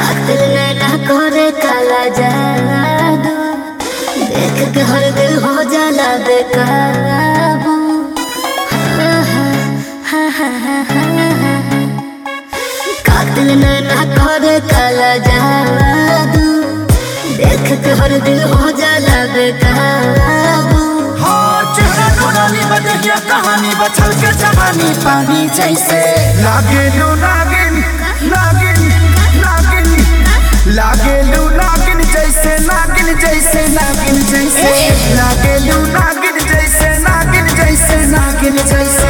कातिल नैना करे काला जादू देख के हर दिल हो जाला बेकाबू हा, हा, हा, हा, हा, हा, हा। कातिल नैना करे काला जादू देख के हर दिल हो जाला बेकाबू हाँ चेहरा नूरानी बदलिया कहानी बचल के जवानी पानी जैसे लागे लू नागिन नागिन नागिन लागे लू नागिन जैसे नागिन जैसे नागिन जैसे लागे लू नागिन जैसे नागिन जैसे नागिन जैसे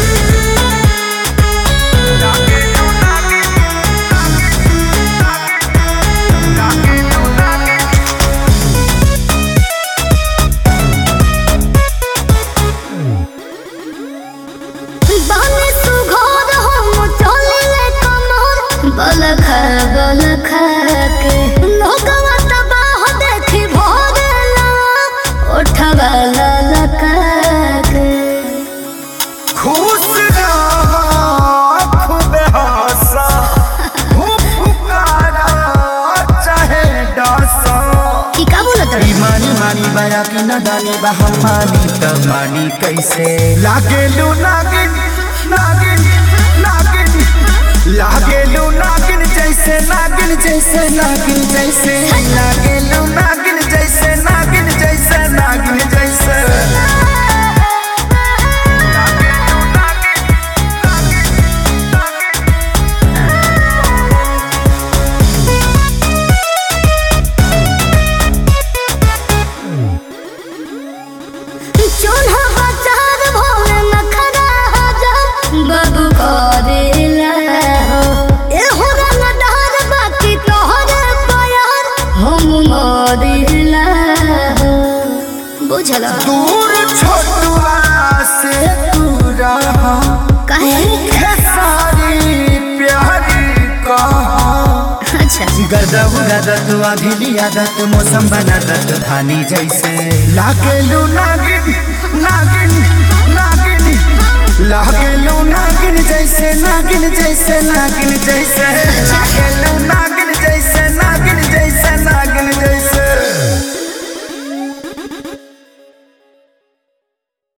लागे लू नागिन, नागिन, लागे लू नागिन। बाने सुघोर हम चलिले कमर बलखा बलखा के लोगवा तबाह देखी भोरला ओठवा ललका के खुश रहो खूब हंसा खूब पुकारा चाहे डसा की का बोलत ई मानी मानी बया की नदानी बा हम मानी त मानी कैसे लागे लू नागिन नागिन नागिन लागे लू नागिन जैसे नागिन जैसे नागिन जैसे लागे लू नागिन जैसे नागिन जैसे नागिन जैसे लागे लू नागिन चोन्हा बाजार भोले नखरा हजार बाबू करेला हो ए हो रंगदार बाकी तोहरे प्यार हम मरिला हो बुझला दूर छोटुआ से तू रहा काहे है सारी प्यारी कहा अच्छा गदब गदत अभिली आदत मौसम बनादत धानी जैसे लागेलू नागिन नागिन नागिन लागेलू नागिन जैसे नागिन जैसे नागिन जैसे